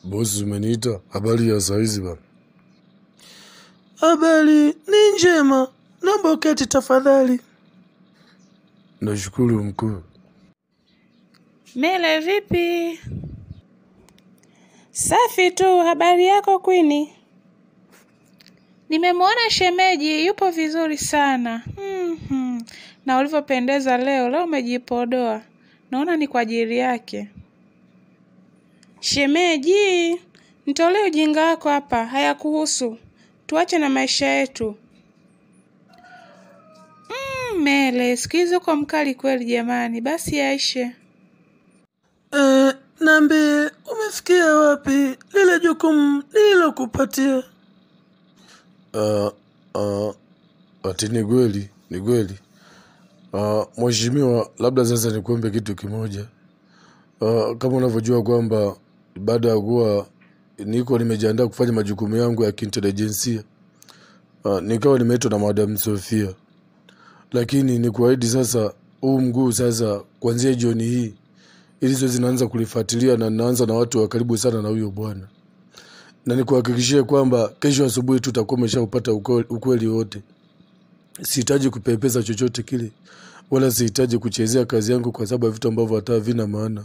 Bosi, umeniita? Habari ya saizi bana? Habari ni njema, naomba uketi tafadhali. Nashukuru mkuu. Mele, vipi? Safi tu. Habari yako Kwini? Nimemwona shemeji, yupo vizuri sana. Mhm. Na ulivyopendeza leo, leo umejipodoa. Naona ni kwa ajili yake. Shemeji, nitolee ujinga wako hapa, hayakuhusu. Tuache na maisha yetu. Mm, Mele, siku hizi uko mkali kweli jamani. Basi yaishe. E, niambie umefikia wapi lile jukumu nililokupatia? Uh, uh, ati ni kweli, ni kweli. Uh, mheshimiwa, labda sasa nikuombe kitu kimoja. Uh, kama unavyojua kwamba baada ya kuwa niko nimejiandaa kufanya majukumu yangu ya kiintelijensia uh, nikawa nimeitwa na Madam Sofia, lakini ni kuahidi sasa, huu mguu sasa, kuanzia jioni hii ili zoezi naanza kulifuatilia na naanza na watu wa karibu sana na huyo bwana, na nikuhakikishie kwamba kesho asubuhi tutakuwa umeshaupata ukweli, ukweli wote. Sihitaji kupepesa chochote kile, wala sihitaji kuchezea kazi yangu kwa sababu ya vitu ambavyo hata havina maana.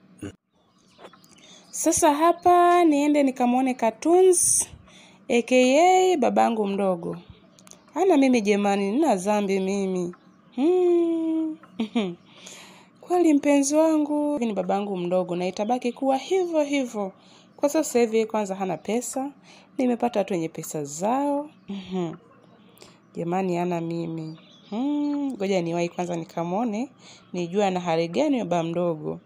Sasa hapa niende nikamwone Cartoons aka babangu mdogo. Ana mimi jamani, nina dhambi mimi. Hmm. Kweli mpenzi wangu Hivi ni babangu mdogo na itabaki kuwa hivyo hivyo. Kwa sasa hivi kwanza hana pesa, nimepata watu wenye pesa zao. Mhm. Jamani, ana mimi. Hmm. Ngoja niwahi kwanza nikamwone, nijue ana hali gani baba mdogo.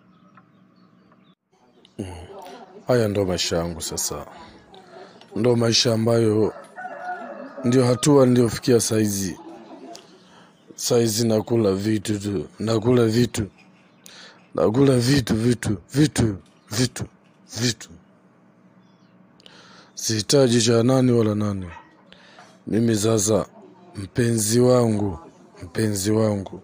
Haya ndo maisha yangu sasa, ndo maisha ambayo ndio hatua niliyofikia saizi. Saizi nakula vitu tu, nakula vitu, nakula vitu vitu vitu vitu vitu. Sihitaji cha nani wala nani. Mimi sasa, mpenzi wangu, mpenzi wangu,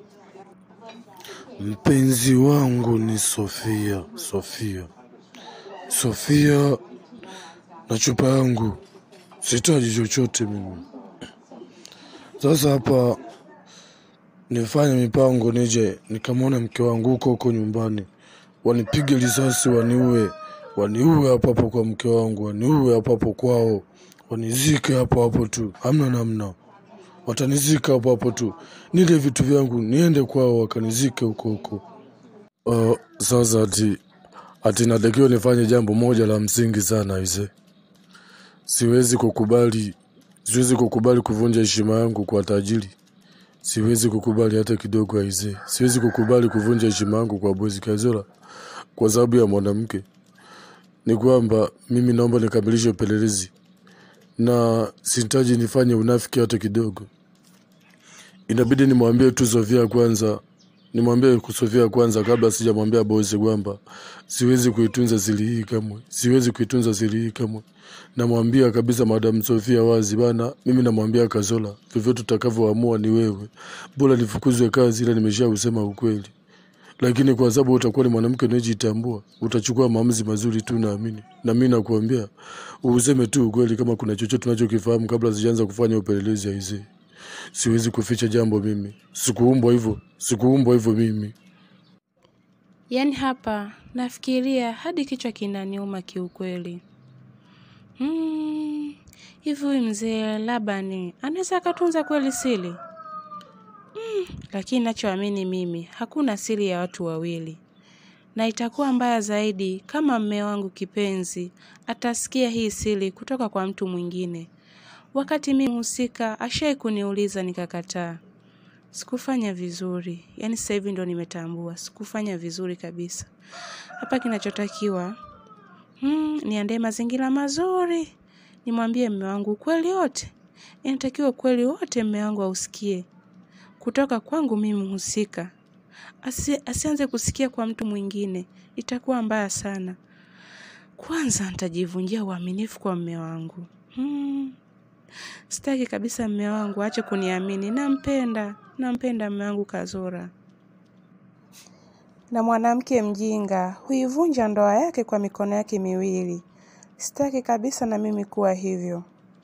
mpenzi wangu ni Sofia, Sofia, Sofia na chupa yangu. Sihitaji chochote mimi. Sasa hapa nifanye mipango, nije nikamwona mke wangu huko huko nyumbani, wanipige risasi, waniue, waniue hapo hapo kwa mke wangu, waniue hapo hapo kwao, wanizike hapo hapo tu, hamna namna, watanizika hapo hapo tu, nile vitu vyangu niende kwao, wakanizike huko huko. Uh, sasa ati ati natakiwa nifanye jambo moja la msingi sana ise, siwezi kukubali, siwezi kukubali kuvunja heshima yangu kwa tajiri. Siwezi kukubali hata kidogo aise, siwezi kukubali kuvunja heshima yangu kwa bosi Kazola kwa sababu ya mwanamke. Ni kwamba mimi naomba nikamilishe upelelezi na sihitaji nifanye unafiki hata kidogo. Inabidi nimwambie tu Sofia kwanza, nimwambie Sofia kwanza kabla sijamwambia bosi kwamba siwezi kuitunza siri hii kamwe, siwezi kuitunza siri hii kamwe. Namwambia kabisa Madam Sofia wazi bana, mimi namwambia Kazola, vyovyote utakavyoamua ni wewe, bora nifukuzwe kazi, ila nimesha usema ukweli. Lakini kwa sababu utakuwa ni mwanamke unayejitambua, utachukua maamuzi mazuri tu, naamini. Na mimi nakuambia useme tu ukweli, kama kuna chochote unachokifahamu kabla sijaanza kufanya upelelezi aisee. Siwezi kuficha jambo mimi, sikuumbwa hivyo, sikuumbwa hivyo mimi. Yaani hapa nafikiria hadi kichwa kinaniuma kiukweli. Hmm, hivi huyu mzee Labani anaweza akatunza kweli siri? Hmm, lakini nachoamini mimi hakuna siri ya watu wawili, na itakuwa mbaya zaidi kama mme wangu kipenzi atasikia hii siri kutoka kwa mtu mwingine, wakati mimi husika ashai kuniuliza nikakataa. Sikufanya vizuri, yaani sasa hivi ndo nimetambua sikufanya vizuri kabisa. Hapa kinachotakiwa hmm, niandae mazingira mazuri, nimwambie mme wangu ukweli wote. Inatakiwa ukweli wote mme wangu ausikie kutoka kwangu mimi mhusika, Asi, asianze kusikia kwa mtu mwingine, itakuwa mbaya sana. Kwanza nitajivunjia uaminifu kwa mme wangu hmm. Sitaki kabisa mme wangu aache kuniamini. Nampenda, nampenda mme wangu Kazora. Na mwanamke mjinga huivunja ndoa yake kwa mikono yake miwili. Sitaki kabisa na mimi kuwa hivyo.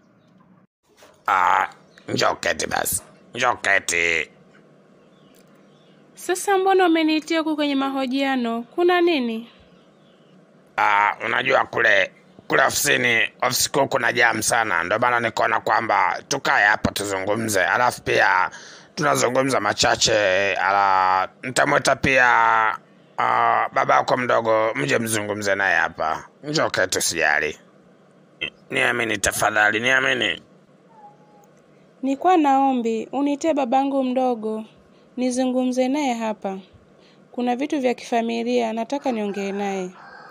Ah, njoo keti basi, njoo keti. Sasa mbona umeniitia huku kwenye mahojiano? Kuna nini? Ah, unajua kule kule ofisini ofisi kuu kuna jam sana, ndio maana nikaona kwamba tukae hapa tuzungumze, alafu pia tunazungumza machache. Ala, nitamwita pia ah, baba yako mdogo, mje mzungumze naye hapa. Njoo keti, usijali. Niamini tafadhali, niamini. Nilikuwa naombi unitie babangu mdogo nizungumze naye hapa. Kuna vitu vya kifamilia nataka niongee naye.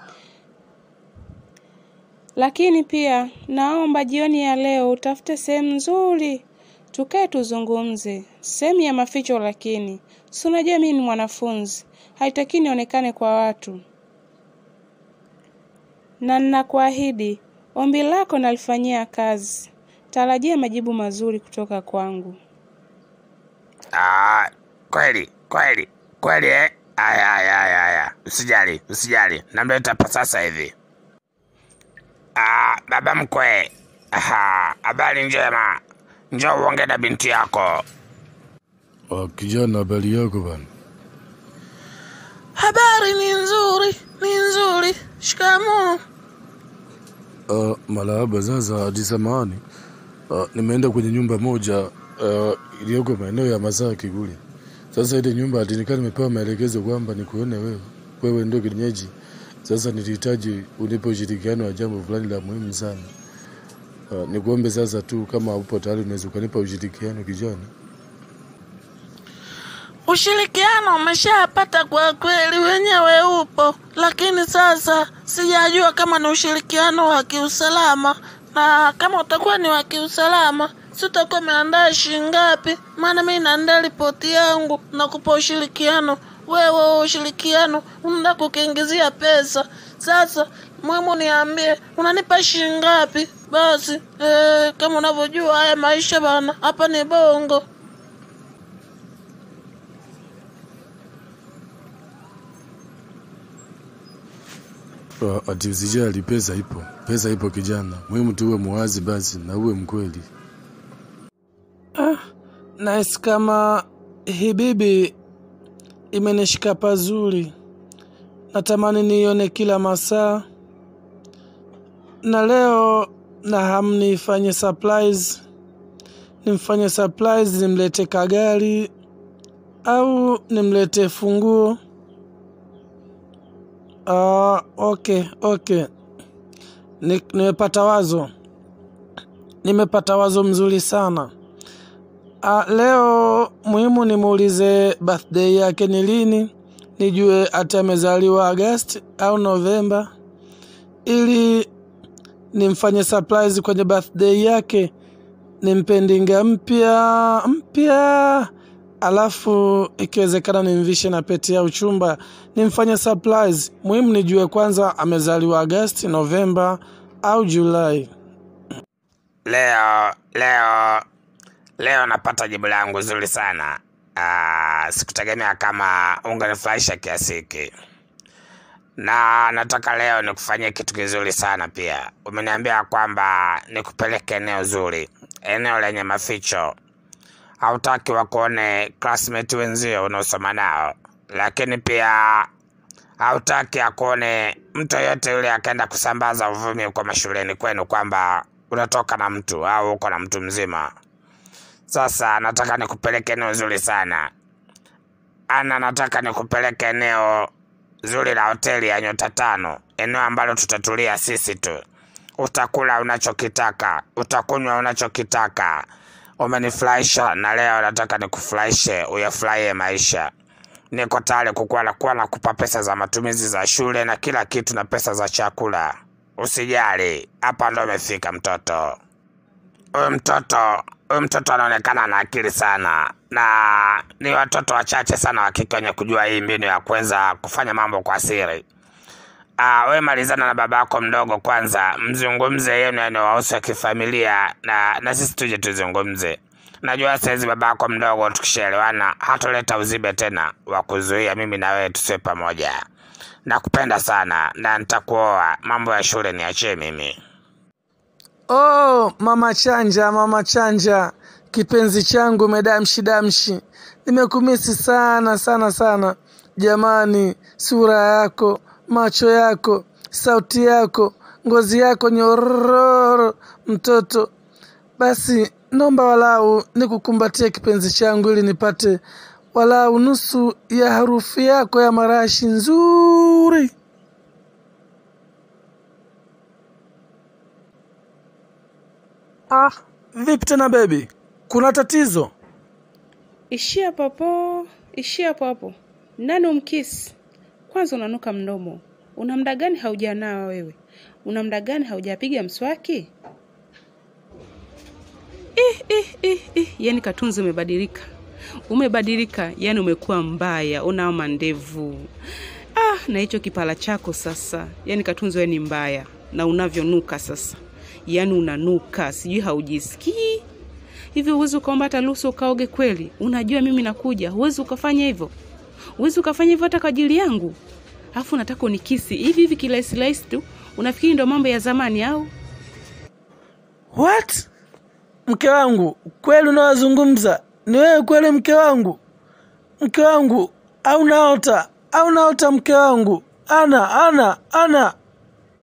Lakini pia naomba jioni ya leo utafute sehemu nzuri tukae tuzungumze, sehemu ya maficho. Lakini si unajua mimi ni mwanafunzi, haitaki nionekane kwa watu, na ninakuahidi ombi lako nalifanyia kazi. Tarajia majibu mazuri kutoka kwangu. Ah, kweli kweli kweli eh? Aya, aya, aya, aya. Usijali, usijali, namleta hapa sasa hivi. Ah, baba mkwe. Aha, habari njema. Njoo uongee na binti yako. Ah, kijana, habari yako bana? Habari ni nzuri, ni nzuri. Shikamoo. Uh, marahaba. Sasa hadi samahani, uh, nimeenda kwenye nyumba moja uh, iliyoko maeneo ya Masaki kule. Sasa ile nyumba hadi nikaa nimepewa maelekezo kwamba nikuone wewe, wewe ndio kienyeji. Sasa nilihitaji unipe ushirikiano wa jambo fulani la muhimu sana. Uh, nikuombe sasa tu kama upo tayari unaweza ukanipa ushirikiano kijana. Ushirikiano umeshapata kwa kweli, wenyewe upo, lakini sasa sijajua kama ni ushirikiano wa kiusalama, na kama utakuwa ni wa kiusalama, si utakuwa umeandaa shilingi ngapi? Maana mimi naandaa ripoti yangu na kupa ushirikiano. Wewe ushirikiano unaenda kukiingizia pesa. Sasa muhimu niambie, unanipa shilingi ngapi? Basi eh, kama unavyojua haya maisha bana, hapa ni bongo. Uh, ati usijali, pesa ipo, pesa ipo kijana. Muhimu tu uwe muwazi basi na uwe mkweli. Nahisi kama hii bibi imenishika pazuri, natamani niione kila masaa, na leo na hamu nifanye surprise, nimfanye surprise, nimlete kagari au nimlete funguo. Ah, okay, okay. Ni, nimepata wazo, nimepata wazo mzuri sana. Ah, leo muhimu nimuulize birthday yake ni lini, nijue ati amezaliwa Agosti au Novemba, ili nimfanye surprise kwenye birthday yake, nimpe ndinga mpya mpya, alafu ikiwezekana nimvishe na pete ya uchumba, nimfanye surprise. Muhimu nijue kwanza amezaliwa Agosti, Novemba au Julai. Leo leo leo napata jibu langu zuri sana. Ah, sikutegemea kama ungenifurahisha kiasi hiki, na nataka leo nikufanyie kitu kizuri sana pia. Umeniambia kwamba nikupeleke eneo zuri, eneo lenye maficho. Hautaki wakuone classmate wenzio unaosoma nao, lakini pia hautaki akuone mtu yoyote yule akaenda kusambaza uvumi kwa mashuleni kwenu kwamba unatoka na mtu au uko na mtu mzima. Sasa nataka nikupeleke eneo zuri sana ana, nataka nikupeleke eneo zuri la hoteli ya nyota tano, eneo ambalo tutatulia sisi tu. Utakula unachokitaka, utakunywa unachokitaka. Umenifurahisha na leo nataka nikufurahishe, uyafurahie maisha. Niko tayari kukuwa na kuwa nakupa pesa za matumizi za shule na kila kitu na pesa za chakula. Usijali, hapa ndo umefika mtoto. Huyu mtoto huyu mtoto anaonekana na akili sana, na ni watoto wachache sana wa kike wenye kujua hii mbinu ya kuweza kufanya mambo kwa siri. Ah, we malizana na baba yako mdogo kwanza, mzungumze yenu yanayowahusu ya kifamilia, na na sisi tuje tuzungumze. Najua saizi baba yako mdogo tukishaelewana hatoleta uzibe tena wa kuzuia mimi na wewe tusiwe pamoja. nakupenda sana na nitakuoa. Mambo ya shule niachie mimi. Oh, mama chanja, mama chanja, kipenzi changu medamshi damshi, nimekumisi sana sana sana. Jamani, sura yako, macho yako, sauti yako, ngozi yako nyororo, mtoto. Basi naomba walau nikukumbatie kipenzi changu, ili nipate walau nusu ya harufu yako ya marashi nzuri. Ah, vipi tena bebi? Kuna tatizo? Ishia hapo hapo, ishia hapo hapo. Nani umkisi? Kwanza unanuka mdomo. Una muda gani haujanawa wewe? Una muda gani haujapiga mswaki? Ih, ih, ih, ih. Yaani Katunzi umebadilika, umebadilika, yaani umekuwa mbaya, una mandevu ah, na hicho kipala chako sasa. Yaani Katunzi wewe ni mbaya, na unavyonuka sasa, yaani unanuka, sijui haujisikii hivi. Huwezi ukaomba hata ruhusa ukaoge kweli? Unajua mimi nakuja, huwezi ukafanya hivyo, huwezi ukafanya hivyo hata kwa ajili yangu. Alafu nataka unikisi hivi hivi kirahisi rahisi tu. Unafikiri ndo mambo ya zamani au? What? Mke wangu kweli unawazungumza? Ni wewe kweli mke wangu? Mke wangu au naota au naota mke wangu? Ana ana ana